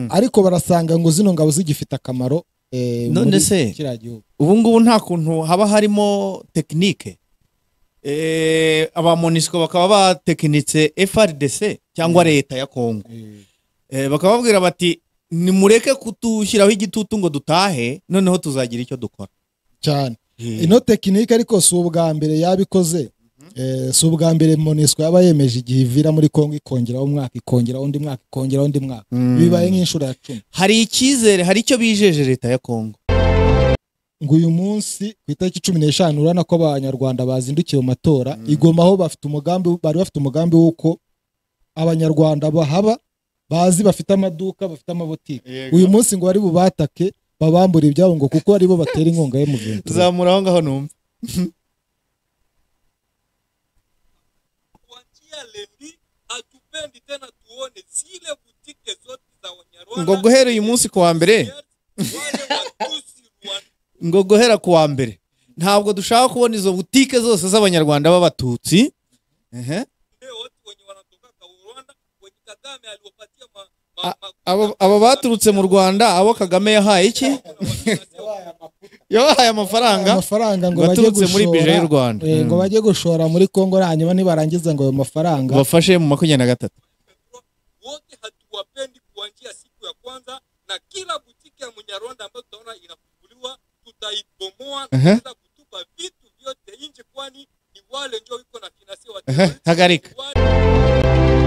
ariko barasanga ngo zino ngabo zigifite akamaro eh, None muri se? kiriya gihugu ubu ngubu nta kuntu haba harimo tekinike Eh, aba monisco bakaba batekinitse frdc cyangwa leta ya kongo Eh, Eh, bakaba babwira bati nimureke kutushyiraho igitutu ngo dutahe noneho tuzagira icyo dukora cyane ino tekinike ariko si ubwa mbere yabikoze eh, si ubwa mbere monesco yaba yemeje igihe ivira muri kongo ikongeraho umwaka ikongeraho undi mwaka ikongeraho undi mwaka Mm. bibaye nk'inshuro ya cumi hari icyizere hari icyo bijeje leta ya kongo ngo uyu munsi ku itariki cumi n'eshanu urabona ko abanyarwanda bazindukiye mu matora igoma aho bafite umugambi bari bafite umugambi w'uko abanyarwanda bahaba bazi bafite amaduka bafite amabotike uyu munsi ngo bari bubatake babambura ibyabo ngo kuko aribo batera inkunga ye mu bintu zamura aho ngaho numva kuanzia leo hatupendi tena tuone zile butike zote za Wanyarwanda. ngo guhera uyu munsi ku wa mbere wale Watusi Rwanda ngo guhera ku wa mbere ntabwo dushaka kubona izo butike zose z'abanyarwanda b'abatutsi Ehe. wote wenye wanatoka kwa Rwanda wenye Kagame aliwapatia ma, A- ma, ma, abo abo baturutse mu rwanda abo kagame yahaye iki yabahaye amafaranga amafaranga ngo ngo bajye aturutse muri bije y'u gushora rwanda eh, ngo bajye gushora muri kongo hanyuma nibarangiza ngo ayo mafaranga bafashe mu makumyabiri na gatatu wote hatuwapendi kuanzia siku ya kwanza, na kila butike ya Mnyarwanda ambayo tutaona inafunguliwa tutaibomoa na Ehe. kuweza kutupa vitu vyote nje, kwani ni wale ndio iko na finansia wa Ehe, hagarika wale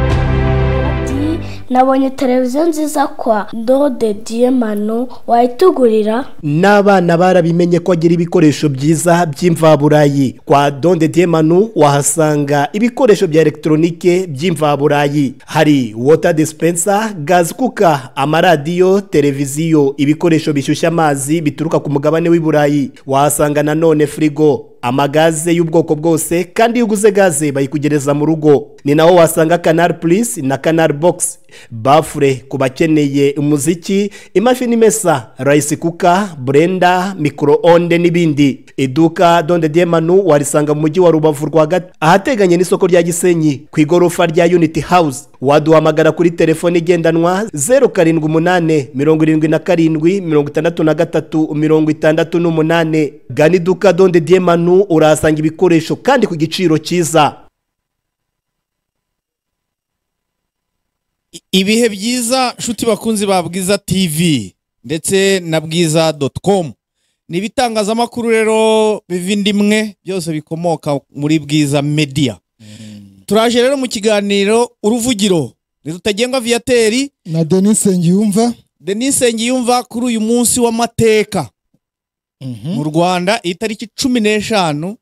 Ati, nabonye televiziyo nziza kwa ndode diyemano wayitugurira n'abana barabimenye ko agira ibikoresho byiza by'imvaburayi kwa donde diemanu wahasanga ibikoresho bya elegitoronike by'imvaburayi hari wota dispensa gazi kuka amaradiyo televiziyo ibikoresho bishyushya amazi bituruka ku mugabane w'i burayi wahasanga nanone firigo amagaze y'ubwoko bwose kandi iyo uguze gaze bayikugereza mu rugo ni naho wasanga canal plus na canal box bafure ku bakeneye umuziki imashini imesa rice cooker blender microonde n'ibindi iduka donde diemanu warisanga mu mujyi wa rubavu rwagati ahateganye n'isoko rya gisenyi ku igorofa rya unity house waduhamagara kuri telefone igendanwa zeru karindwi umunane mirongo irindwi na karindwi mirongo itandatu na gatatu mirongo itandatu n'umunane gana iduka donde diemanu urahasanga ibikoresho kandi ku giciro cyiza ibihe byiza nshuti bakunzi ba bwiza tv ndetse na bwiza doti komu ni ibitangazamakuru rero biva indi imwe byose bikomoka muri bwiza media turaje rero mu kiganiro uruvugiro ntirutagengwa viyateri na denis ngiyumva denise ngiyumva kuri uyu munsi w'amateka mu rwanda itariki cumi n'eshanu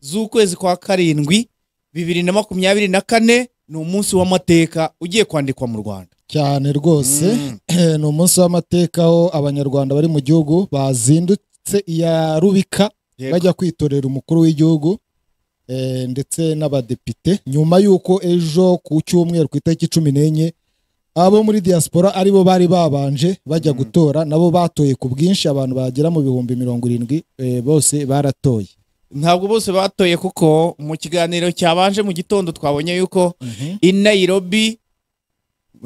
z'ukwezi kwa karindwi bibiri na makumyabiri na kane ni umunsi w'amateka ugiye kwandikwa mu rwanda cyane rwose Mm. Eh, ni umunsi w'amateka aho abanyarwanda bari mu gihugu bazindutse iya rubika Yego. bajya kwitorera umukuru w'igihugu eh, ndetse n'abadepite nyuma y'uko ejo ku cyumweru ku itariki cumi n'enye abo muri diaspora aribo bari babanje bajya gutora nabo batoye ku bwinshi abantu bagera mu bihumbi mirongo irindwi eh, bose baratoye ntabwo bose batoye kuko mu kiganiro cyabanje mu gitondo twabonye yuko i Nairobi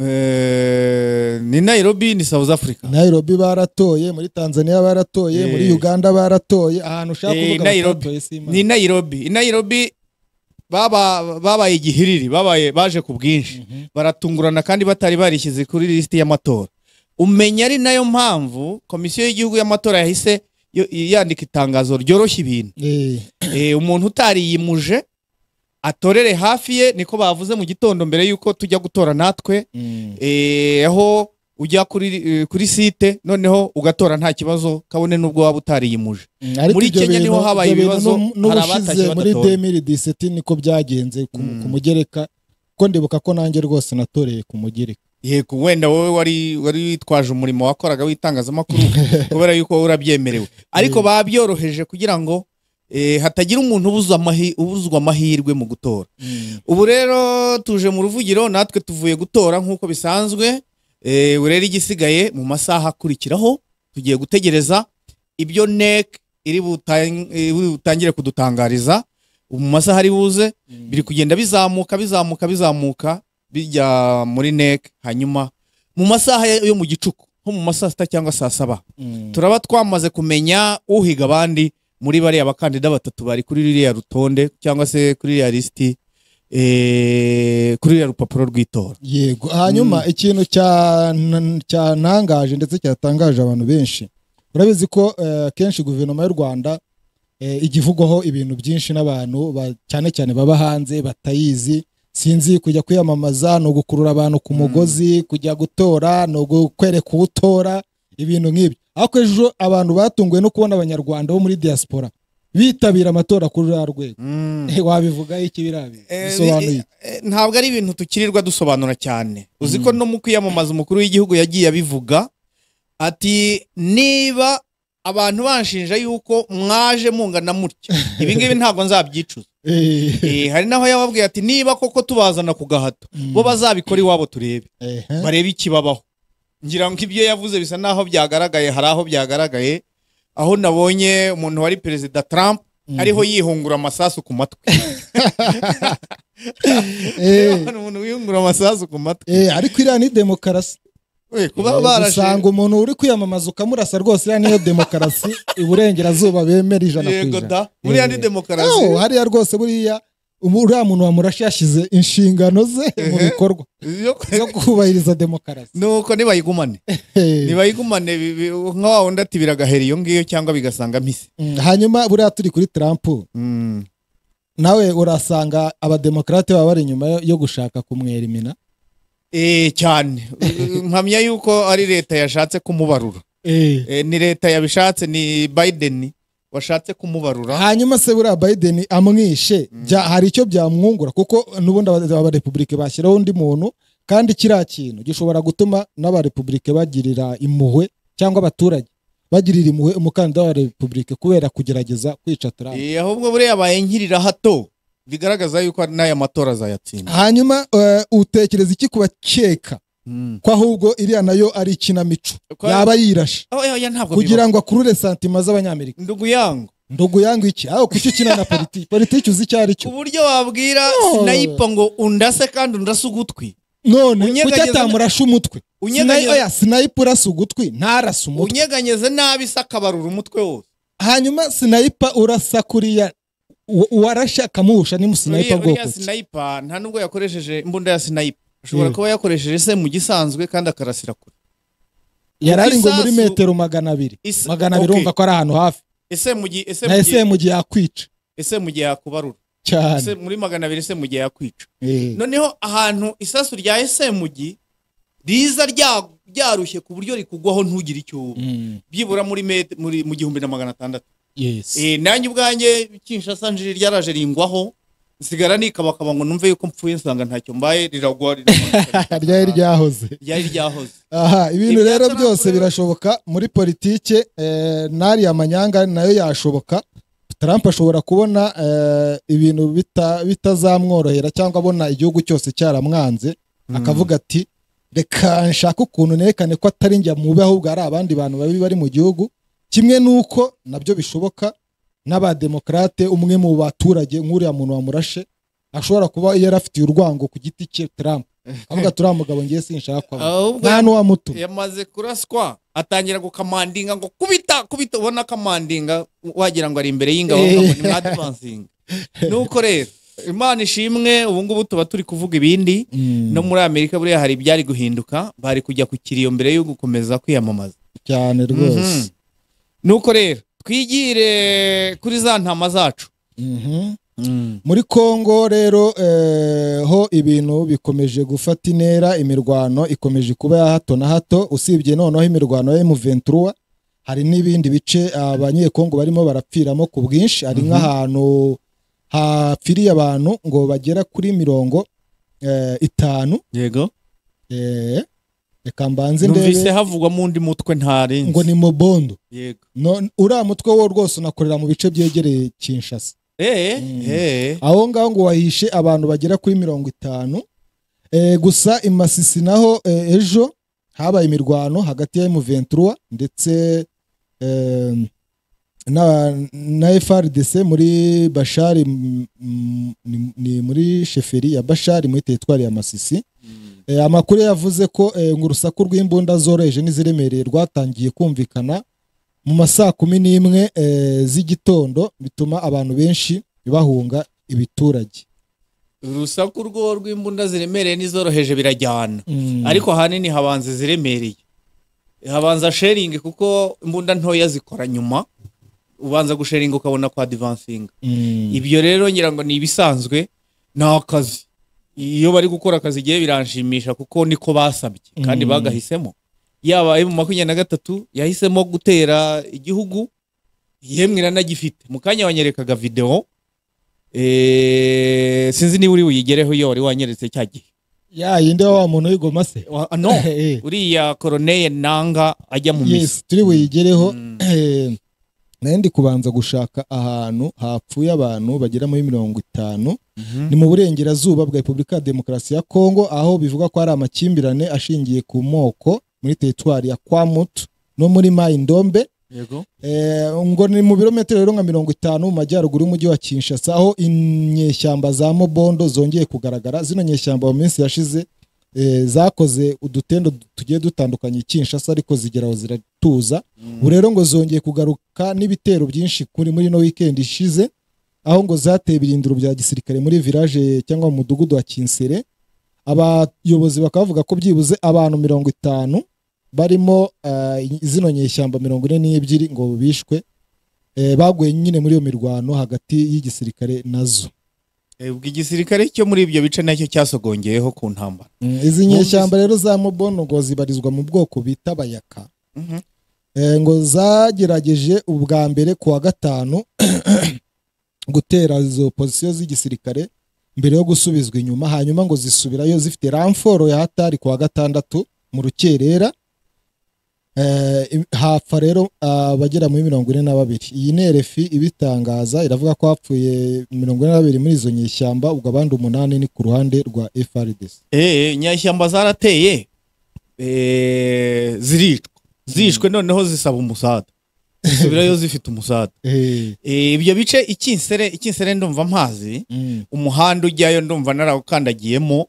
eh, ni Nairobi ni South Africa Nairobi baratoye muri Tanzania baratoye muri Eh. Uganda baratoye ahantu ushaka Eh, kuvuga Nairobi. batatoye si imana. ni Nairobi i Nairobi baba- babaye igihiriri babaye baje ku bwinshi baratungurana kandi batari barishyize kuri lisiti y'amatora umenya ari nayo mpamvu komisiyo y'igihugu y'amatora yahise yo- yandika itangazo ryoroshya ibintu Eh. Eh, umuntu utariyimuje atorere hafi ye niko bavuze mu gitondo mbere y'uko tujya gutora natwe Eh, aho ujya kuri eh, kuri site noneho ugatora nta kibazo kabone n'ubwo waba utariyimuje Mm, ariko Muri ibyo Kenya niho bintu- habaye ibyo bintu ibibazo, n'u- hari n'ubushize abatashye muri badatora. 2017 niko byagenze ku Mm. ku mugereka ko ndibuka ko nanjye rwose natoreye ku mugereka yego wenda wowe wari wari witwaje umurimo wakoraga w'itangazamakuru kubera yuko wowe urabyemerewe ariko babyoroheje kugira ngo eh, hatagira umuntu ubuzwa amahi- ubuzwa amahirwe mu gutora ubu rero tuje mu ruvugiro natwe tuvuye gutora nk'uko bisanzwe Eh, ubu rero igisigaye mu masaha akurikiraho tugiye gutegereza ibyo NEC iri butang- iri butangire kudutangariza mu masaha ari buze biri kugenda bizamuka bizamuka bizamuka bijya muri NEC hanyuma mu masaha yo mu gicuku nko mu masaha sita cyangwa saa saba turaba twamaze kumenya uhiga abandi muri bariya bakandida batatu bari kuri ririya rutonde cyangwa se kuri ririya lisiti eh, kuri ririya rupapuro rw'itora yego hanyuma ikintu cya- cyantangaje ndetse cyatangaje abantu benshi urabizi ko eh, kenshi guverinoma y'u rwanda eh, ijya ivugwaho ibintu byinshi n'abantu ba- cyane cyane baba hanze batayizi sinzi kujya kwiyamamaza ni ugukurura abantu ku mugozi kujya gutora ni ugukwereka uwo utora ibintu nk'ibyo ariko ejo abantu batunguwe no kubona abanyarwanda bo muri diaspora bitabira amatora kuri ruriya rwego wabivugaho iki birabi Eh, bisobanuye iki? eh, eh, ntabwo ari ibintu tukirirwa dusobanura cyane uzi ko no mu kwiyamamaza umukuru w'igihugu yagiye abivuga ati niba abantu banshinja yuko mwaje mungana mutya ibi ngibi ntabwo nzabyicuza Eh, Eh, hari naho yababwiye ati niba koko tubazana ku gahato bo bazabikora iwabo turebe ehe. barebe ikibabaho ngira ngo ibyo yavuze bisa n'aho byagaragaye hari aho byagaragaye aho nabonye umuntu wari perezida Trump ariho yihungura amasasu ku matwi Eh. Urabona umuntu wihungura amasasu ku matwi Eh, ariko iriya ni demokarasi We, kuba usanga barashinga umuntu uri kwiyamamaza ukamurasa rwose iriya niyo demokarasi iburengerazuba bemera ijana ku yego da ijana muri Eh. yandi demokarasi Aho, hariya rwose buriya umu- uriya muntu wamurashe yashyize inshingano ze mu bikorwa Yo- zo kubahiriza demokarasi nuko nibayigumane Eh, nibayigumane bi- bi- nka wa wundi ati biragahera iyo ngiyo cyangwa bigasanga mpise mm, hanyuma buriya turi kuri Trump Mm. nawe urasanga abademokarate baba bari inyuma yo- yo gushaka kumwerimina Eh, cyane mpamya yuko ari leta yashatse kumubarura Eh, Eh, ni leta yabishatse ni biden washatse kumubarura hanyuma se buriya Biden amwishe bya- hari icyo byamwungura kuko n'ubundi aba- abarepublike bashyiraho undi muntu kandi kiriya kintu gishobora gutuma n'abarepublike bagirira impuhwe cyangwa abaturage bagirira impuhwe umukandida wa republike kubera kugerageza kwica Trump Eh, ahubwo buriya abaye nkirira hato bigaragaza yuko ari n'aya matora azayatsinda hanyuma eh, utekereza iki ku bakeka Mm. ko ahubwo iriya nayo ari ikinamico Ko- yaba yirashe Oh, oya, oya, ntabwo kugira ngo akurure santima z'abanyamerika ndugu yango ndugu yangu iki aho kuki ukina na politiki politiki uzi icyo ari ku cyo buryo wabwira sinayipa ngo undase kandi undase ugutwi none kuki Unyeganyeza- atamurasha umutwe Unyeganyeza- Sinayi- oya sinayipa urasa ugutwi ntarasa umutwe unyeganyeze nabi se akabarura umutwe wose hanyuma sinayipa urasa kuriya uwa- uwarashe akamuhusha ni sinayipa Uriya- bwoko uriya ki sinayipa nta nubwo yakoresheje imbunda ya sinayipa ashobora Mm. kuba yakoresheje se mu gisanzwe kandi akarasira kure yari ari ngo muri Isasu- metero magana abiri Is- magana abiri okay. urumva ko ari ahantu hafi ese mu gihe ese na mu gihe ese mu gihe yakwica ese mu gihe yakubarura ese cyane muri magana abiri ese mu gihe yakwica Eh. noneho ahantu isasu rya ese mu gihe riza rya- ryarushye ku buryo rikugwaho ntugire icyo uba Mm, byibura muri met- muri mu gihumbi na magana atandatu yes. Eh, nanjye ubwanjye kinshasa njiri ryaraje ringwaho nsigara nikabakaba ngo numve yuko mpfuye nsanga ntacyo mbaye riragwa riramanuka, ryari ryahoze ryari ryahoze aha ibintu Ibya rero Trump byose rero- birashoboka muri politike eh, n'ariya manyanga nayo yashoboka Trump ashobora kubona eh, ibintu bita- bitazamworohera cyangwa abona igihugu cyose cyaramwanze akavuga ati reka nshake ukuntu nerekane ko atari njya mubi ahubwo ari abandi bantu babi bari mu gihugu kimwe n'uko nabyo bishoboka n'abademokarate umwe mu baturage nk'uriya muntu wamurashe ashobora kuba yari afitiye urwango ku giti cye Trump avuga turiya mugabo ngiye sinshaka ko abaho." ahubwo nta n'uwamutuma yamaze kuraswa atangira gukamandinga ngo kubita kubita ubona akamandinga wagira ngo ari imbere y'ingabo Eh. ngo ni mwaduvansinga nuko rero imana ishimwe ubu ngubu tuba turi kuvuga ibindi no muri amerika buriya hari ibyari guhinduka bari kujya ku kiriyo mbere yo gukomeza kwiyamamaza cyane rwose nuko rero twigire kuri za ntama zacu Mhm. muri kongo rero eh, ho ibintu bikomeje gufata intera imirwano ikomeje kuba ya hato na hato usibye noneho imirwano ya M23 hari n'ibindi bice abanyekongo barimo barapfiramo ku bwinshi hari nk'ahantu hapfiriye abantu ngo bagera kuri mirongo eh, itanu yego eh, reka mbanze numvise ndebe havugwa mu undi mutwe ntarenze ngo ni mubondo yego No- uriya mutwe wo rwose unakorera mu bice byegereye kinshasa eh eh aho ngaho ngo wahishe abantu bagera kuri mirongo itanu Eh, gusa i masisi naho eh, ejo habaye imirwano hagati ya M23 ndetse em, na- na frdc muri bashari m- m- ni- ni muri sheferi ya bashari muri teritwari ya masisi Eh, amakuru yavuze ko eh, ngo urusaku rw'imbunda zoroheje n'iziremereye rwatangiye kumvikana mu masaa kumi n'imwe eh, z'igitondo bituma abantu benshi bahunga ibiturage urusaku rwo rw'imbunda ziremereye n'izoroheje birajyana Mm. ariko ahanini habanza iziremereye habanza sheringi kuko imbunda ntoya zikora nyuma ubanza gusheringa ukabona kwa divansinga Mm. ibyo rero ngira ngo ni ibisanzwe ni akazi iyo bari gukora akazi igihe biranshimisha kuko niko basabye kandi Mm. bagahisemo yaba emu makumyabiri na gatatu yahisemo gutera igihugu yemwe iranagifite mu kanya wanyerekaga videwo eh, sinzi niba uri buyigereho iyo wari wanyeretse cya gihe ya yinde wa muntu w'igoma se Wa- ah, no Eh. uriya koroneye nanga ajya mu misa yes turi buyigereho Eh, nayo ndi kubanza gushaka ahantu hapfuye abantu bagera muri mirongo itanu ni mu burengerazuba bwa repubulika ya demokarasi ya kongo aho bivuga ko hari amakimbirane ashingiye ku moko muri teritwari ya kwamutu no muri mayindombe yego Eh, ngo ni mu birometero rero nka mirongo itanu mu majyaruguru y'umujyi wa kinshasa aho inyeshyamba za mobondo zongeye kugaragara zino nyeshyamba mu minsi yashize eh, zakoze udutendo tugiye dutandukanye i kinshasa ariko zigeraho ziratuza ubu rero ngo zongeye kugaruka n'ibitero byinshi kuri muri ino weekend ishize aho ngo zateye ibirindiro bya gisirikare muri village cyangwa mu mudugudu wa kinsere abayobozi bakaba bavuga ko byibuze abantu mirongo itanu barimo eh, zino nyeshyamba mirongo ine n'ebyiri ngo bishwe eh, baguye nyine muri iyo mirwano hagati y'igisirikare nazo Eh, ubwo igisirikare cyo muri ibyo bice nacyo cyasogongeyeho ku ntambara Mm, izi nyeshyamba rero za mobono ngo zibarizwa mu bwoko bita bayaka Mhm. Eh, ngo zagerageje ubwa mbere ku wa gatanu gutera izo pozisiyo z'igisirikare mbere yo gusubizwa inyuma hanyuma ngo zisubirayo zifite ramforo ya hatari ku wa gatandatu mu rukerera Eh, im- hapfa rero abagera muri mirongo ine na babiri iyi nerefi ibitangaza iravuga ko hapfuye mirongo ine na babiri muri izo nyeshyamba ubwo abandi umunani ni ku ruhande rwa frdc Eh, nyashyamba zarateye eh, ziricwa zishwe noneho zisaba umusada zisubirayo zifite umusada Eh, Eh, ibyo bice ikinsere ikinsere ndumva mpazi mm, umuhanda ujyayo ndumva narawukandagiyemo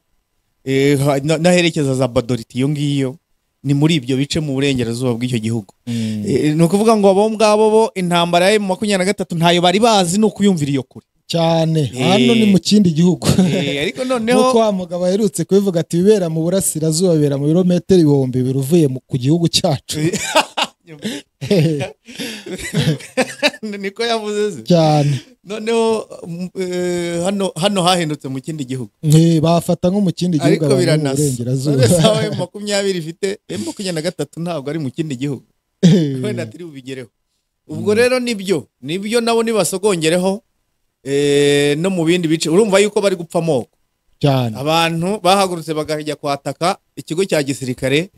eh, ha- na- naherekeza za badoriti iyo ngiyo ni muri ibyo bice mu burengerazuba bw'icyo gihugu mm. Eh, ni ukuvuga ngo abo ngabo bo intambara ya makumyabiri na gatatu ntayo bari bazi ni ukuyumvira iyo kure cyane Eh. hano ni mu kindi gihugu Eh, ariko noneho nk'uko wa mugabo aherutse kubivuga ati ibibera mu burasirazuba bibera mu birometero ibihumbi bibiri uvuye mu- ku gihugu cyacu niko yavuze se cyane noneho mm, eh, hano hano hahindutse mu kindi gihugu Eh, bafata nko mu kindi gihugu ariko abantu bo mu biranasa burengerazuba sawa makumyabiri ifite eh, makumyabiri na gatatu ntabwo ari mu kindi gihugu wenda turi bubigereho ubwo rero nibyo nibyo nabo nibasogongereho eh, no mu bindi bice urumva yuko bari gupfa amoko cyane abantu bahagurutse bakajya kwataka ikigo cya gisirikare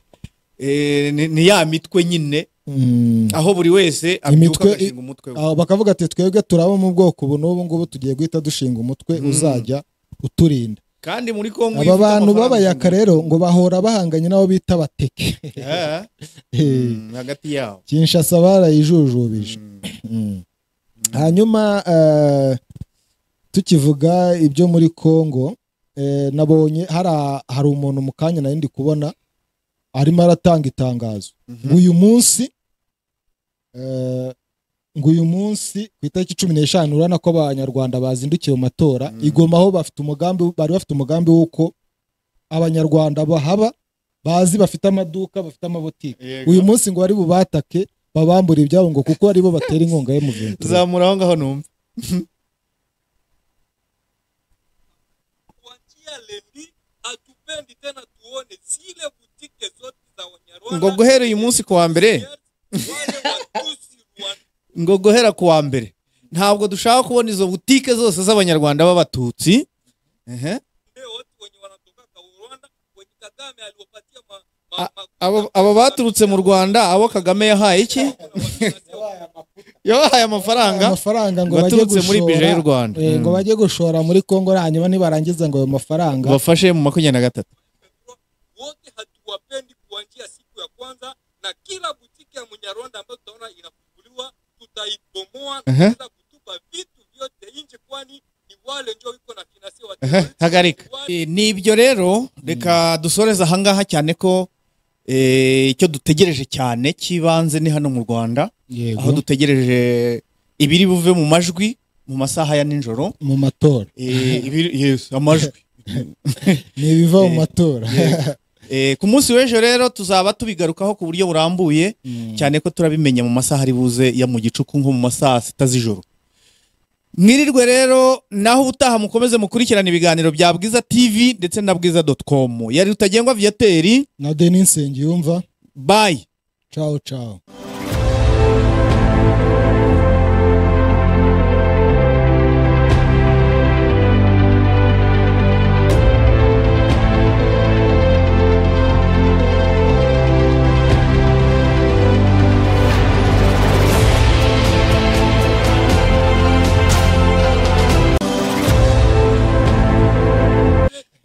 eh, ni ni ya mitwe nyine Mm. aho buri wese abyuka Imitwe- agashinga umutwe we Aho bakavuga ati twebwe turaba mu bwoko ubu n'ubu ngubu tugiye guhita dushinga umutwe uzajya uturinda kandi muri kongo aba iyo ufite bantu amafaranga b'abayaka rero ngo bahora bahanganye n'abo bita bateke Eh, Eh. mm, hagati yabo kinshasa barayijujubije Mm. hanyuma eh, tukivuga ibyo muri congo eh, nabonye hari a- hari umuntu mu kanya nari ndi kubona arimo aratanga itangazo ngo uyu munsi eh, ngo uyu munsi ku itariki cumi n'eshanu urabona ko abanyarwanda bazindukiye mu matora i Goma aho bafite umugambi bari bafite umugambi w'uko abanyarwanda bahaba bazi bafite amaduka bafite amabotike Yego. uyu munsi ngo bari bubatake babambura ibyabo ngo kuko aribo batera inkunga ye mu bintu zamura aho ngaho numva kuanzia lendi hatupendi tena tuone zile butike zote za Wanyarwanda. ngo guhera uyu munsi ku wa mbere Wale Watusi Rwanda ngo guhera ku wa mbere ntabwo dushaka kubona izo butike zose z'abanyarwanda b'abatutsi Ehe. wote wenye wanatoka kwa Rwanda wenye Kagame aliwapatia ma, A- ma, ma, Abo- aba baturutse mu rwanda abo kagame yahaye iki yabahaye amafaranga amafaranga ngo bajye baturutse muri bije y'u gushora rwanda eh, ngo bajye gushora muri congo hanyuma nibarangiza ngo ayo mafaranga bafashe mu makumyabiri na gatatu wote hatuwapendi kuanzia siku ya kwanza na kila butike ya Mnyarwanda ambayo tutaona inafunguliwa, tutaibomoa Ehe. na kuweza kutupa vitu vyote nje, kwani ni wale ndio iko na kinasio wa Ehe, hagarika ni wale Eh, ni ibyo rero reka dusoreze ahangaha cyane ko eh, icyo dutegereje cyane cy'ibanze ni hano mu rwanda aho yego dutegereje ibiri buve mu majwi mu masaha ya nijoro mu matora Eh, ibiri- yes, amajwi ni ibiva mu Eh, matora Eh, ku munsi w'ejo rero tuzaba tubigarukaho ku buryo burambuye cyane ko turabimenya mu masaha ari buze ya mu gicuku nko mu masaha sita z'ijoro mwirirwe rero naho ubutaha mukomeze mukurikirana ibiganiro bya bwiza tv ndetse na bwiza com yari rutagengwa viateri na deni nsengiyumva bayi cawo cawo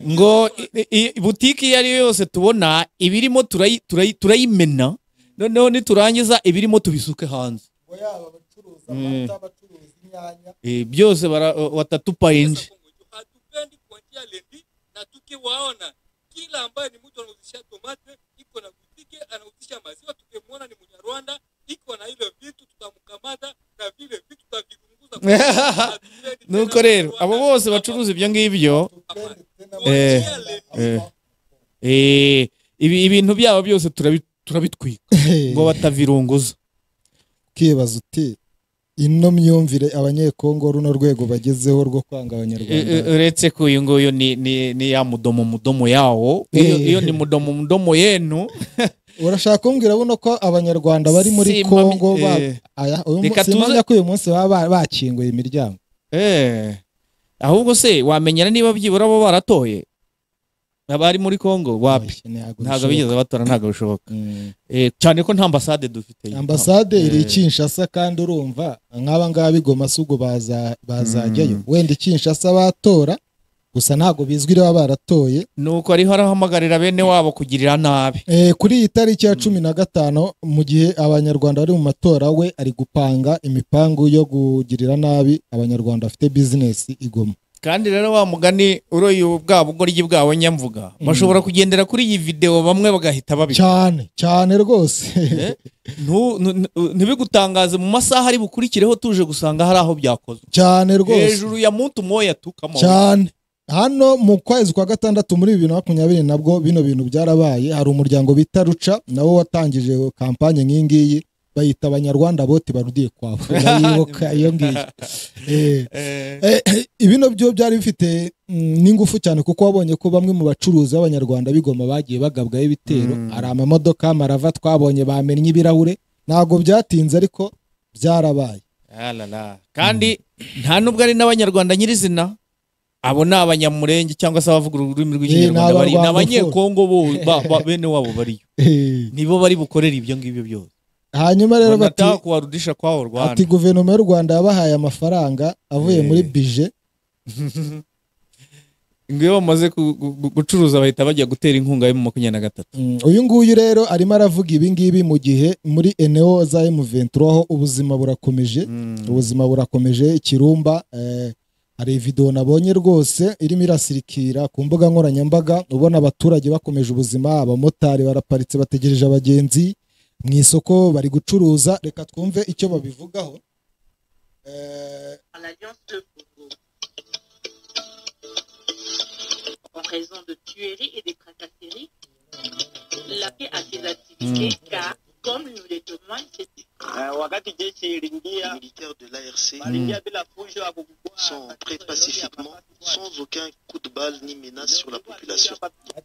ngo i- i- butiki iyo ari yo yose tubona ibirimo turayi- turayi- turayimena noneho niturangiza ibirimo tubisuke hanze yaba abacuruza amata abacuruza inyanya Eh, byose bara- watatupayinje wa Kongo juu hatupendi kuanzia lendi, na tukiwaona kila ambaye ni mtu anauzisha tomate iko na butike, anauzisha maziwa, tukimwona ni Mnyarwanda iko na ile vitu, tutamkamata na vile vitu tutaviunguza. Hatupendi tena nuko rero Mnyarwanda abo bose kama bacuruza ibyo ngibyo amani. Eh, Kuanzia eh, lendi eh, ibi- ibintu byabo byose turabi- turabitwika ngo batavirunguza ukibaza uti ino myumvire abanyekongo runo rwego bagezeho rwo kwanga abanyarwanda Eh, eh, uretse ko uyu nguyu ni, ni, ni ya mudomo mudomo yawo iyo, Eh. iyo ni mudomo mudomo yenu urashaka kumbwira buno ko abanyarwanda bari muri Simami- kongo ba- eh. Aya, uyu Reka munsi- tuze- simamya ko uyu munsi baba ba- bakinguye imiryango Eh, ahubwo se wamenyera niba byibura bo baratoye abari muri kongo wapi Oya, ntabwo bishoboka. ntabwo bigeze batora ntabwo bishoboka Mm. Eh, cyane ko nta ambasade dufite ambasade iri Eh. i kinshasa kandi urumva nk'aba ngaba bigoma si ubwo baza- bazajyayo wenda i kinshasa batora gusa ntabwo bizwi baba baratoye nuko ariho arahamagarira bene wabo kugirira nabi Eh, kuri iyi tariki ya cumi na gatanu mu gihe abanyarwanda bari mu matora we ari gupanga imipangu yo kugirira nabi abanyarwanda bafite bizinesi igoma kandi rero wa mugani uroye bwa bugoryi bwawe nyamvuga bashobora kugendera kuri iyi videwo bamwe bagahita babikora cyane cyane rwose Eh, ntu- ntu- ntu- ntibigutangaze mu masaha ari bukurikireho tuje gusanga hari aho byakozwe cyane rwose hejuru ya muntu moya tukama cyane hano mu kwezi kwa gatandatu muri bibiri na makumyabiri nabwo bino bintu byarabaye hari umuryango bita ruca nawo watangije kampanye nk'iyi ngiyi bayita abanyarwanda bote barudiye kwabo urayibuka iyo ngiyo Eh. Eh, Eh, eh, ibino byo byari bifite mm, n'ingufu cyane kuko wabonye ko bamwe mu bacuruzi b'abanyarwanda b'igoma bagiye bagabwaho ibitero hari amamodoka amarava twabonye bamennye ibirahure ntabwo byatinze ariko byarabaye alala. kandi nta nubwo ari n'abanyarwanda nyirizina abo ni abanyamurenge cyangwa se abavuga ururimi ni rw'ikinyarwanda bari ni Abarwanda abanyekongo bo ba- ba- bene wabo bariyo Eh, nibo bari bukorere ibyo ngibyo byose hanyuma rero bati banataha kuwarudisha kwawo rwanda ati guverinoma y'u rwanda yabahaye amafaranga avuye Eh. muri bije ngo iyo bamaze ku- gu- gu- gucuruza bahita bajya gutera inkunga yo mu makumyabiri na gatatu Mm, uyu nguyu rero arimo aravuga ibi ngibi mu gihe muri eneo za M23 aho ubuzima burakomeje ubuzima burakomeje ikirumba eh, hari video nabonye rwose irimo irasirikira ku mbuga nkoranyambaga ubona abaturage bakomeje ubuzima abamotari baraparitse bategereje abagenzi mu isoko bari gucuruza reka twumve icyo babivugaho Eh, par l'Alliance de Congo. En raison de tueries et des tracasseries, la paix à ses activités, car, comme nous les demande, c'est Uh, wakati jeshi iliingia militaires de l'ARC waliingia bila fujo ya kukua sont prêts pacifiquement, sans aucun coup de balle ni menace sur la population.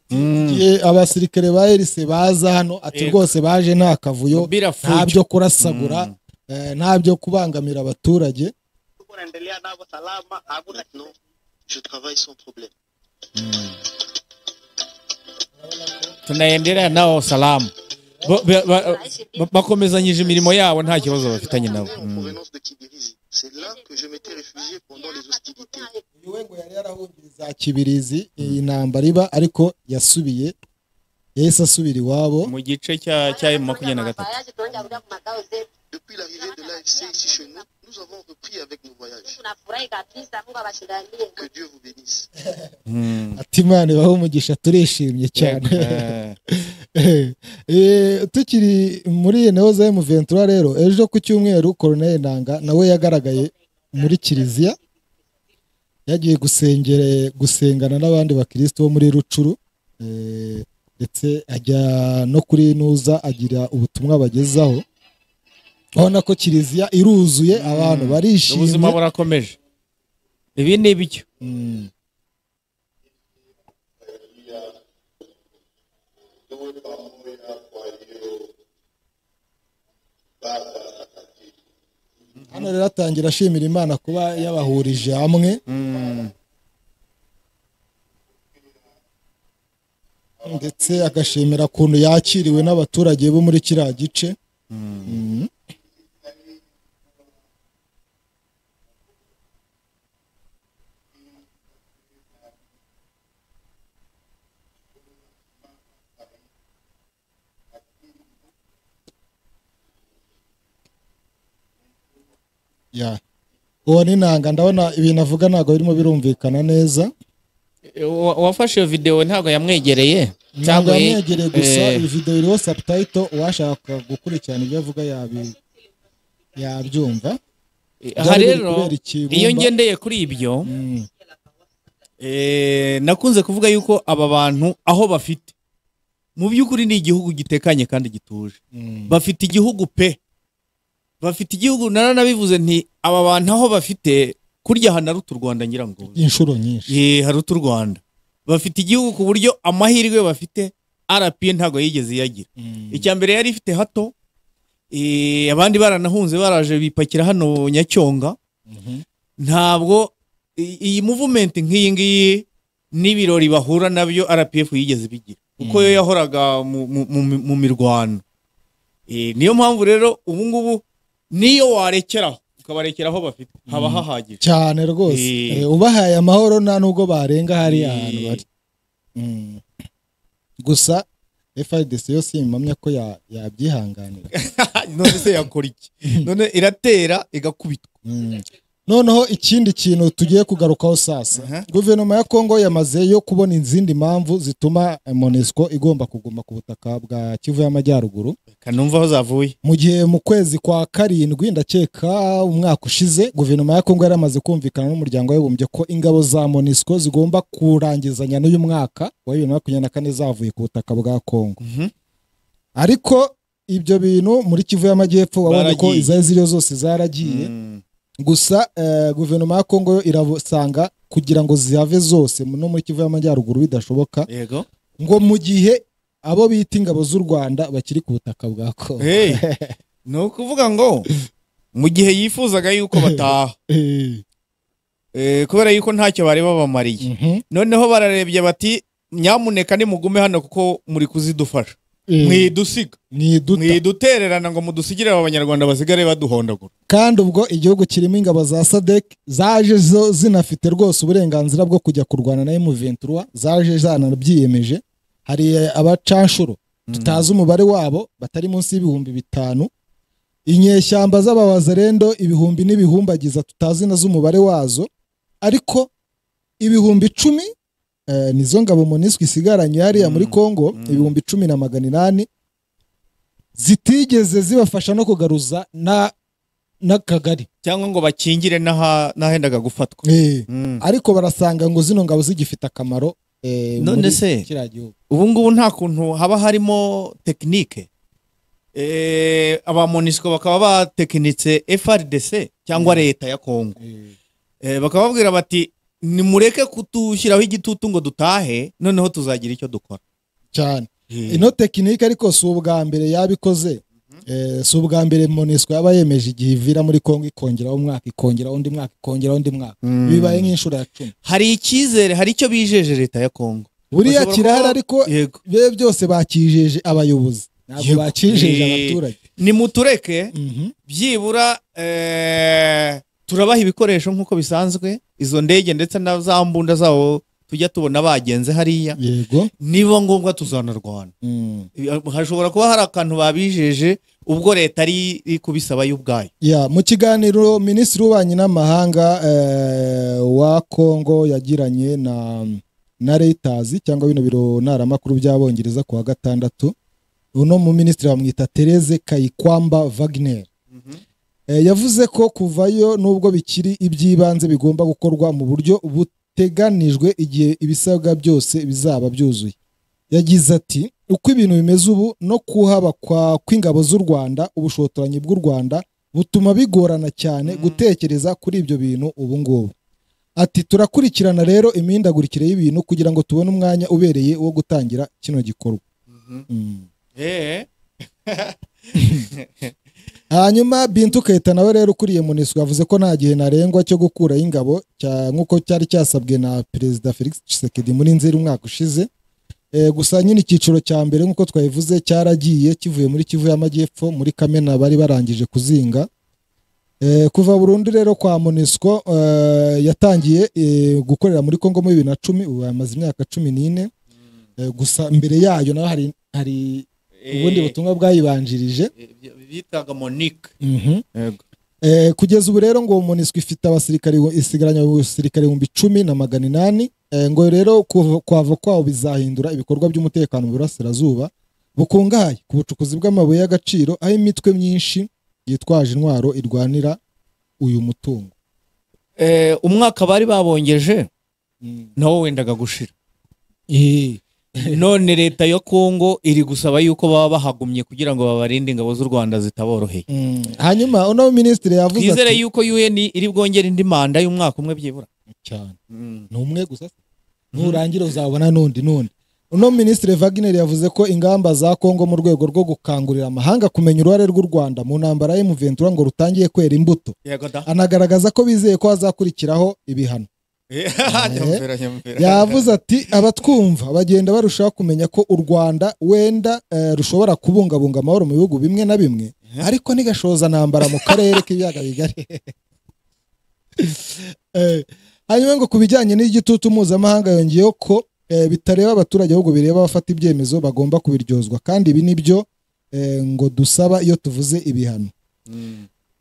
igihe abasirikare ba erise baza hano ati Yego. rwose baje nta kavuyo Bila nta fujo. byo kurasagura eh, nta byo kubangamira abaturage tuko naendelea navyo salama, hakuna Maintenant, je travaille sans problème. tunaendelea nao salamu Bo- ba- ba- ba- bakomezanyije imirimo yabo nta kibazo bafitanye nabo En provenance de Kibirizi, c'est là que je m'étais réfugié pendant les hostilités. uyu we ngo yari yarahungiriza kibirizi iyi ntambara iba ariko yasubiye yahise asubira iwabo mu gice cya cya emu makumyabiri na gatatu Depuis l'arrivée de l'AFC ici chez nous, nous avons repris avec nos voyages. Que Dieu vous bénisse. Hmm. ati imana ibahe umugisha turishimye cyane Eh, Eh, tukiri muri neoza ventura rero ejo ku cyumweru koroneri nanga nawe yagaragaye muri kiliziya yagiye gusengere gusengana n'abandi bakirisitu bo muri rucuru Eh, ndetse ajya no kuri nuza agira ubutumwa bagezaho urabona ko kiliziya iruzuye abantu ubuzima barishimye burakomeje ibi ni ibiryo Mm. hano rero atangira ashimira imana kuba yabahurije hamwe ndetse agashimira ukuntu yakiriwe n'abaturage bo muri kiriya gice Mm. Ya. uwo ni nanga ndabona ibintu avuga ntabwo birimo birumvikana neza Uwa- uwafashe iyo videwo ntabwo yamwegereye ntabwo cyangwa ye- yamwegereye gusa eh, iyi video iriho subtitle uwashaka gukurikirana ibyo avuga yabi- yabyumva aha byari biri rero kubera ikibumba. iyo ngendeye kuri ibyo Mm. Eh, nakunze kuvuga yuko aba bantu aho bafite mu by'ukuri ni igihugu gitekanye kandi gituje Mm. bafite igihugu pe bafite igihugu naranabivuze nti aba bantu aho bafite kurya hanaruta u Rwanda ngira ngo inshuro nyinshi ye haruta u Rwanda bafite igihugu ku buryo amahirwe bafite RPA ntabwo yigeze iyagira Mm. icya mbere yari ifite hato eh, abandi baranahunze baraje bipakira hano nyacyonga Mhm. ntabwo i- iyi movement nk'iyi ngiyi n'ibirori bahura nabyo rpf yigeze bigira kuko yo yahoraga mu, mu, mu, mu mirwano Eh, niyo mpamvu rero ubu ngubu niyo warekeraho ukabarekeraho bafite haba hahagije cyane rwose Eh. Eh, ubahaye amahoro nta nubwo barenga hariya Eh. ahantu bari Mm. gusa frdc yo simpamya ko ya- yabyihanganira none se yakora iki none iratera igakubitwa Mm. noneho ikindi kintu tugiye kugarukaho sasa Aha. guverinoma ya kongo yamaze yo kubona izindi mpamvu zituma eh, monesco igomba kuguma ku butaka bwa kivu y'amajyaruguru kanumva aho zavuye mu gihe mu kwezi kwa karindwi ndakeka umwaka ushize guverinoma ya kongo yaramaze kumvikana n'umuryango w'abibumbye ko ingabo za monesco zigomba kurangizanya n'uyu mwaka wa bibiri na makumyabiri na kane zavuye ku butaka bwa kongo Mhm. ariko ibyo bintu muri kivu y'amajyepfo wabonye ko Baragiye. izari ziriyo zose zaragiye Mm. gusa eh, guverinoma ya kongo yo irasanga kugira ngo zihave zose no muri kivu y'amajyaruguru bidashoboka yego ngo mu gihe abo bita ingabo z'u rwanda bakiri ku butaka bwa kongo Hey, ni ukuvuga ngo mu gihe yifuzaga yuko bataha Eh, eh, kubera yuko ntacyo bari babamariye mhm, noneho bararebye bati nyamuneka nimugume hano kuko muri kuzidufasha eh, mwidusiga mwiduta. mwidutererana ngo mudusigire aba banyarwanda basigare baduhondagura kandi ubwo igihugu kirimo ingabo za sadek zaje zo zinafite rwose uburenganzira bwo kujya kurwana na M23 zaje zanabyiyemeje hari eh, abacanshuro tutazi umubare wabo batari munsi y'ibihumbi bitanu inyeshyamba z'ababazerendo ibihumbi n'ibihumbagiza tutazi na z'umubare wazo ariko ibihumbi icumi eh, nizo ngabo moniswi isigaranye hariya muri kongo ibihumbi cumi na magana inani zitigeze zibafasha no kugaruza na n'akagari cyangwa ngo bakingire n'aha- n'ahendaga gufatwa Mm. ariko barasanga ngo zino ngabo zigifite akamaro eh, None muri se? kiriya gihugu ubu ngubu nta kuntu haba harimo tekinike Eh, aba monisiko bakaba batekinitse FRDC cyangwa leta ya Kongo Eh, Eh, bakababwira bati nimureke kutushyiraho igitutu ngo dutahe noneho tuzagira icyo dukora cyane ino tekinike ariko si ubwa mbere yabikoze eh, si ubwa mbere monesco yaba yemeje igihe ivira muri kongo ikongeraho umwaka ikongeraho undi mwaka ikongeraho undi mwaka bibaye nk'inshuro ya cumi hari icyizere hari icyo bijeje leta ya kongo buriya Bashobora kirahari kuba- ariko yego be byose bakijeje abayobozi ntabwo Yego. bakijeje Eh, abaturage nimutureke Mhm. byibura eh, turabaha ibikoresho nk'uko bisanzwe izo ndege ndetse na za mbunda zabo tujya tubona bagenze hariya yego niba ngombwa tuzanarwana Mm. hashobora kuba hari akantu babijeje ubwo leta ari iri kubisaba yo ubwayo Ya, mu kiganiro minisitiri w'ububanyi n'amahanga eh, wa kongo yagiranye na na reuters cyangwa bino biro ntaramakuru by'abongereza ku wa gatandatu uno mu minisitiri bamwita therese kayikwamba wagner Eh, yavuze ko kuvayo nubwo bikiri iby'ibanze bigomba gukorwa mu buryo buteganijwe igihe ibisabwa byose bizaba byuzuye yagize ati uko ibintu bimeze ubu no kuhaba kwa- kw'ingabo z'u rwanda ubushotoranyi bw'u rwanda butuma bigorana cyane gutekereza kuri ibyo bintu ubu ngubu ati turakurikirana rero imihindagurikire y'ibintu kugira ngo tubone umwanya ubereye wo gutangira kino gikorwa Mm. hanyuma bintu kayita nawe rero ukuriye muniswa yavuze ko nta gihe ntarengwa cyo gukuraho ingabo cya- nk'uko cyari cyasabwe na perezida felix tshisekedi muri nzeri umwaka ushize Eh, gusa nyine icyiciro cya mbere nk'uko twabivuze cyaragiye kivuye muri kivu y'amajyepfo muri kamena bari barangije kuzinga Eh, kuva burundu rero kwa monisco eh, yatangiye eh, gukorera muri kongo muri bibiri na cumi ubu yamaze imyaka cumi n'ine Eh, gusa mbere yayo naho hari hari ubundi butumwa bwayibanjirije bitaga monique Mhm. Eh, kugeza ubu rero ngo MONUSCO ifite abasirikare isigaranye abasirikare ibihumbi cumi na magana inani eh, ngo rero kuva- kwava kwabo bizahindura ibikorwa by'umutekano mu burasirazuba bukungahaye ku bucukuzi bw'amabuye y'agaciro aho imitwe myinshi yitwaje intwaro irwanira uyu mutungo Eh, umwaka bari babongeje nawo wendaga gushira none leta ya kongo iri gusaba yuko baba bahagumye kugira ngo babarinde ingabo z'u rwanda zitaboroheye Mm. hanyuma uno minisitiri yavuze twizere ati yuko un iri bwongere indi manda y'umwaka umwe byibura cyane ni umwe gusa se? nurangira uzabona n'undi n'undi uno minisitiri Wagner yavuze ko ingamba za kongo mu rwego rwo gukangurira amahanga kumenya uruhare rw'u rwanda mu ntambara ya M23 ngo rutangiye kwera imbuto yego da anagaragaza ko bizeye ko hazakurikiraho ibihano nyamvera nyamvera yavuze ati abatwumva bagenda barushaho kumenya ko u rwanda wenda eh, rushobora kubungabunga amahoro mu bihugu bimwe na bimwe ariko ntigashoza ntambara mu karere k'ibiyaga bigari Eh, hanyuma ngo ku bijyanye n'igitutu mpuzamahanga yongeyeho ko eh, bitareba abaturage ahubwo bireba abafata ibyemezo bagomba kubiryozwa kandi ibi ni byo eh, ngo dusaba iyo tuvuze ibihano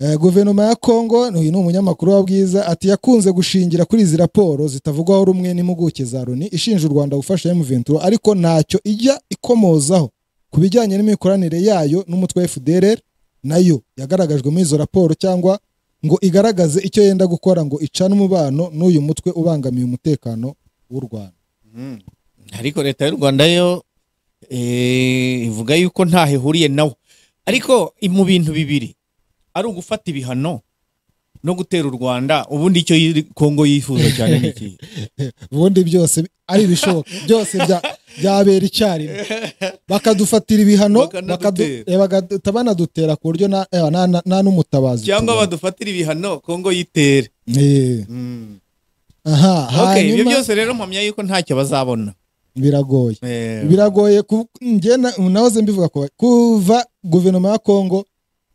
Eh, guverinoma ya kongo uyu ni umunyamakuru wa bwiza ati yakunze gushingira kuri izi raporo zitavugwaho rumwe n'impuguke za loni ishinja u rwanda gufasha M23 ariko ntacyo ijya ikomozaho ku bijyanye n'imikoranire yayo n'umutwe wa fdrr nayo yagaragajwe muri izo raporo cyangwa ngo igaragaze icyo yenda gukora ngo icane umubano n'uyu mutwe ubangamiye umutekano w'u rwanda ariko leta y'u rwanda yo eh, ivuga yuko ntaho ihuriye nawo ariko i- mu bintu bibiri ari ugufata ibihano no gutera u rwanda ubundi icyo yiri- kongo yifuza cyane ni iki ubundi byose ari ibishoboka byose bya- byabera icyarimwe bakadufatira ibihano Bakanadutera. bakadu- eh, bagahita banadutera ku buryo na- eh, na- na- nta n'umutabazi cyangwa tubona. badufatira ibihano kongo yitere Eh, aha okay, ibyo hanyuma byose rero mpamya yuko ntacyo bazabona biragoye Eh, biragoye ku- njye na- nahoze mbivuga ko kuva guverinoma ya kongo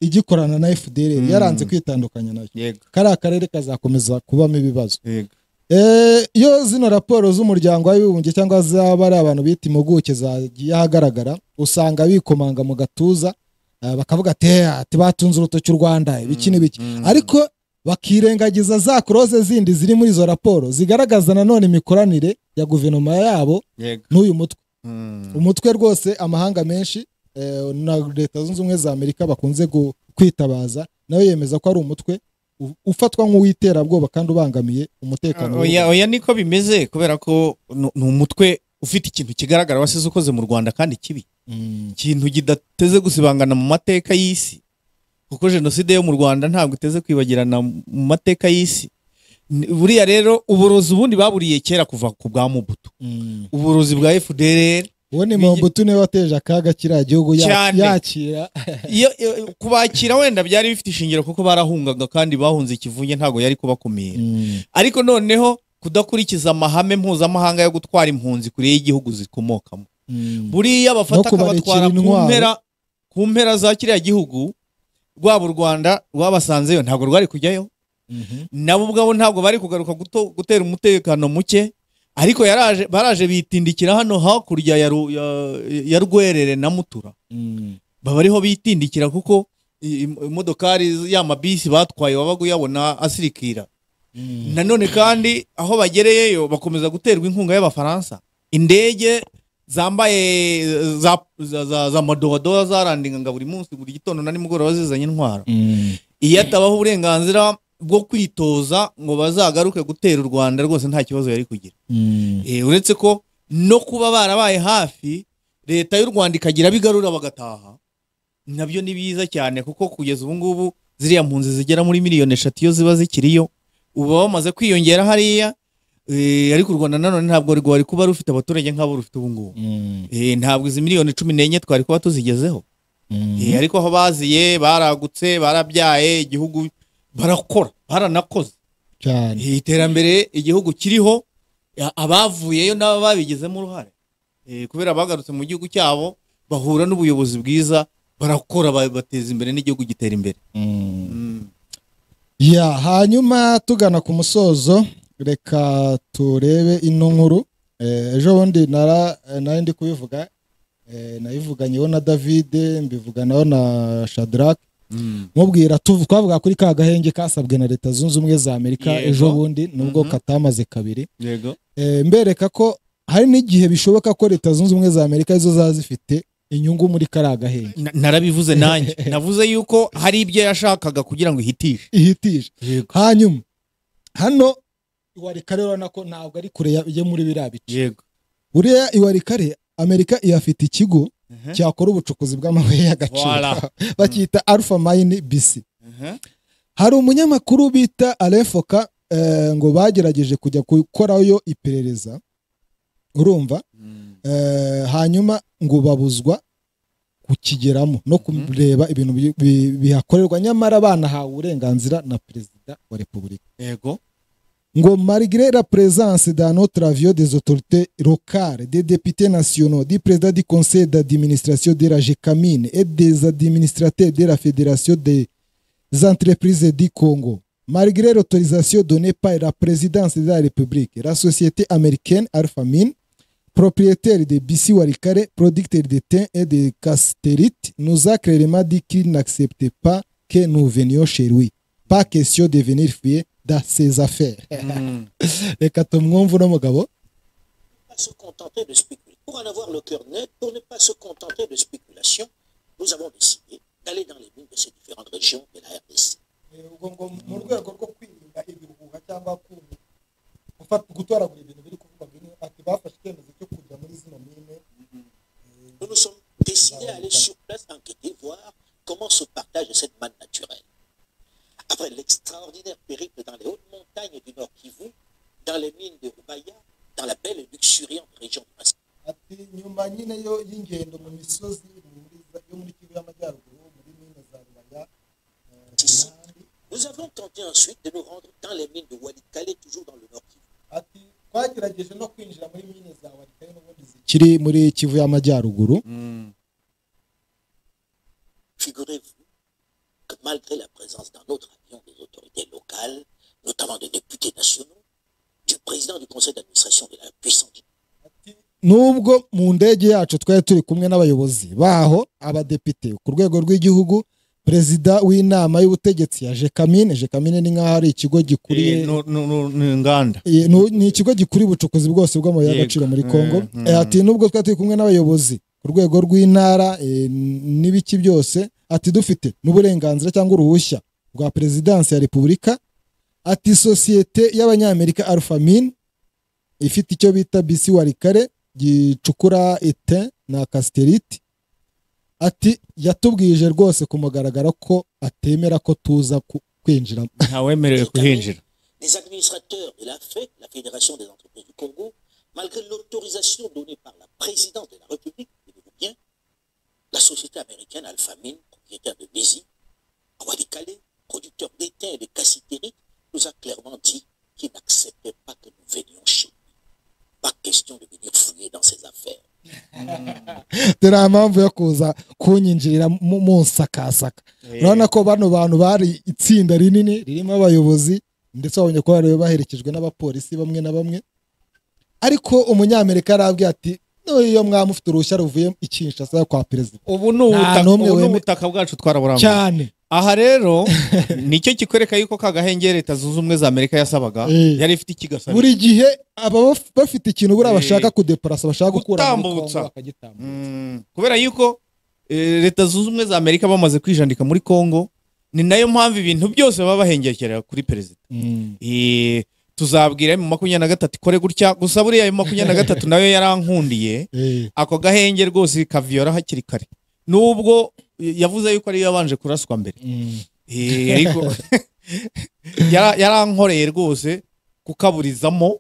igikorana na fdr yaranze kwitandukanya nayo yego kariya karere kazakomeza kubamo ibibazo yego Eh, iyo zino raporo z'umuryango w'abibumbye cyangwa zaba ari abantu bita impuguke zagiye ahagaragara usanga bikomanga mu gatuza eh, bakavuga ati "Eh, ati batunze urutoki u rwanda ibiki n'ibiki ariko bakirengagiza za kuroze zindi ziri muri izo raporo zigaragaza nanone imikoranire ya guverinoma yabo yego n'uyu mutwe Mm. umutwe rwose amahanga menshi eh, na leta zunze ubumwe za amerika bakunze gu- kwitabaza nawe yemeza ko ari umutwe u- ufatwa nk'uw'iterabwoba kandi ubangamiye umutekano w'u oya oya niko bimeze kubera ko ni ni umutwe ufite ikintu kigaragara wasize ukoze mu rwanda kandi kibi Mm, ikintu kidateze gusibangana mu mateka y'isi kuko jenoside yo mu rwanda ntabwo iteze kwibagirana mu mateka y'isi N- buriya rero uburozi ubundi baburiye kera kuva ku bwa mubuto mm. uburozi bwa fdr uwo ni mombutu niwe wateje akaga kiriya gihugu ya- Cyane. yakira iyo iyo- kubakira wenda byari bifite ishingiro kuko barahungaga kandi bahunze ikivunge ntabwo yari kubakumira Mm, ariko noneho kudakurikiza amahame mpuzamahanga yo gutwara impunzi kure y'igihugu zikomokamo mm. buriya No bafata kubarekera akabatwara ku intwaro. mpera ku mpera za kiriya gihugu rwaba u rwanda rwabasanzeyo ntabwo rwari kujyayo Mhm. nabo ubwabo ntabwo bari kugaruka guto- gutera umutekano muke ariko yaraje baraje bitindikira hano hakurya ya Ru- ya- ya rwerere na mutura baba ariho bitindikira kuko i- im- imodokari y'amabisi batwaye wabaga uyabona asirikira nanone kandi aho bagereyeyo bakomeza guterwa inkunga y'abafaransa indege zambaye za, za, za, za madowadowa zarandingaga buri munsi buri gitondo na nimugoroba zizanye intwaro iyo atabaho uburenganzira bwo kwitoza ngo bazagaruke gutera u rwanda rwose nta kibazo yari kugira Eh, uretse ko no kuba barabaye hafi leta y'u rwanda ikagira bigarura bagataha nabyo ni biza cyane kuko kugeza ubu ngubu ziriya mpunzi zigera muri miliyoni eshatu iyo ziba zikiriyo uba bamaze kwiyongera hariya eh, ariko u rwanda nanone ntabwo rwari kuba rufite abaturage nk'abo rufite ubu ngubu Eh, ntabwo izi miliyoni cumi n'enye twari kuba tuzigezeho Eh, ariko aho baziye baragutse barabyaye igihugu barakora baranakoze cyane Eh, iterambere igihugu kiriho a- abavuyeyo n'abo babigizemo uruhare Eh, kubera bagarutse mu gihugu cyabo bahura n'ubuyobozi bwiza barakora ba- bateza imbere n'igihugu gitera imbere ya hanyuma tugana ku musozo reka turebe ino nkuru Eh, ejo bundi nara eh, nari ndi kubivuga eh, nayivuganyeho na david mbivuganaho na shadrack mubwira tuv- twavuga kuri ka gahenge kasabwe na leta zunze ubumwe za amerika Yego. ejo bundi nubwo Mhm. katamaze kabiri yego Eh, mbereka ko hari n'igihe bishoboka ko leta zunze ubumwe za amerika zo zaba zifite inyungu muri kariya gahenge Na- narabivuze nanjye navuze yuko hari ibyo yashakaga kugira ngo ihitishe ihitije yego hanyuma hano iwarikare urabona ko ntabwo ari kure ya- yo muri biriya bice yego buriya iwarikare amerika ihafite ikigo cyakora ubucukuzi bw'amabuye y'agaciro Voilà. bacyita alpha mine bc hari umunyamakuru bita alefoka eh, ngo bagerageje kujya gukorayo iperereza urumva Eh, hanyuma ngo babuzwa kukigeramo no kureba ibintu bi- bi- bihakorerwa nyamara banahawe uburenganzira na perezida wa repubulika yego ngo malgré la présence dans notre avion des autorités locales, des députés nationaux, du président du conseil d'administration de la GECAMINE et des administrateurs de la Fédération des entreprises du Congo, malgré l'autorisation donnée par la présidence de la République, la société américaine Alpha Mine, propriétaire de BC Warikare, producteur de thym et de castérite, nous a clairement dit qu'il n'acceptait pas que nous venions chez lui. Pas question de venir fuir dans ses affaires. reka tumwumve uno mugabo pas se contenter de spéculer. Pour en avoir le cœur net, pour ne pas se contenter de spéculation, nous avons décidé d'aller dans les mines de ces différentes régions de la RDC. ubwo ngo mu rwego rwo kwirinda ibihuha cyangwa ku- gufata gutoragura ibintu biri kuvugwa bimwe ati bafashe icyemezo cyo kujya muri zino mine Nous nous sommes décidés à aller sur place enquêter, voir comment se partage cette manne naturelle. Après l'extraordinaire périple dans les hautes montagnes du Nord Kivu, dans les mines de Rubaya, dans la belle et luxuriante région de Masai, ati nyuma nyine yo y'ingendo mu misozi muri- yo muri kivu y'amajyaruguru muri mine za rubaya eh, Kinandi, nous avons tenté ensuite de nous rendre dans les mines de Walikale, toujours dans le Nord Kivu. ati twagerageje no kwinjira muri mine za warikare n'ubundi zikiri muri kivu y'amajyaruguru Figurez-vous que malgré la présence dans notre avion des autorités locales, notamment des députés nationaux, du président du conseil d'administration de la puissante nubwo mu ndege yacu twari turi kumwe n'abayobozi baho abadepite ku rwego rw'igihugu perezida w'inama y'ubutegetsi ya jekamine jekamine ni nk'aho ari ikigo gikuriye Eh, nu- nu- nu- ni inganda Eh, nu- ni ikigo gikuriye ubucukuzi bwose bw'amabuye Yego. y'agaciro muri congo Mm, mm. Eh, ati nubwo twari turi kumwe n'abayobozi ku rwego rw'intara eh, n'ibiki byose ati dufite n'uburenganzira cyangwa uruhushya rwa perezidansi ya repubulika ati sosiyete y'abanyamerika alpha mine ifite icyo bita bisi warikare gicukura ete na kasiterite ati yatubwije rwose ku mugaragaro ko atemera ko tuza ku- kwinjira ntawemerewe kuhinjira Les administrateurs de la FEC, la Fédération des entreprises du Congo, malgré l'autorisation donnée par la présidence de la République, tenez-vous bien, la société américaine Alphamine, propriétaire de Bézi, Walikale, producteur d'étain et de cassitérite, nous a clairement dit qu'il n'acceptait pas que nous venions chez lui. Pas question de venir fouiller dans ses affaires. dore nta mpamvu yo kuza kunyinjirira mu mu nsakasaka urabona ko bano bantu bari itsinda rinini ririmo abayobozi ndetse wabonye ko bari baherekejwe n'abapolisi bamwe na bamwe ariko umunyamerika yarabwiye ati n'iyo mwaba mufite uruhushya ruvuye i Kinshasa kwa perezida ubu ni Nta ubutaka- n'umwe ubu ni weme- ubutaka bwacu twaraburangwa cyane aha rero nicyo kikwereka yuko ka gahenge leta zunze ubumwe za amerika yasabaga Eh. yari ifite ikigasaba buri gihe aba baf- bafite ikintu buriya Eh, bashaka kudeparasa bashaka gukura muri Congo gutambutsa. bakagitambutsa Mm, kubera yuko eh, leta zunze ubumwe za amerika bamaze kwijandika muri congo ni nayo mpamvu ibintu byose baba bahengekerera kuri perezida Mm. Eh, tuzabwira mu makumyabiri na gatatu ikore gutya gusa buriya mu makumyabiri na gatatu nayo yarankundiye Eh, ako gahenge rwose kaviyora hakiri kare nubwo eh, yavuze yuko ariyo yabanje kuraswa mbere mm. Eh, ariko yarankoreye rwose kukaburizamo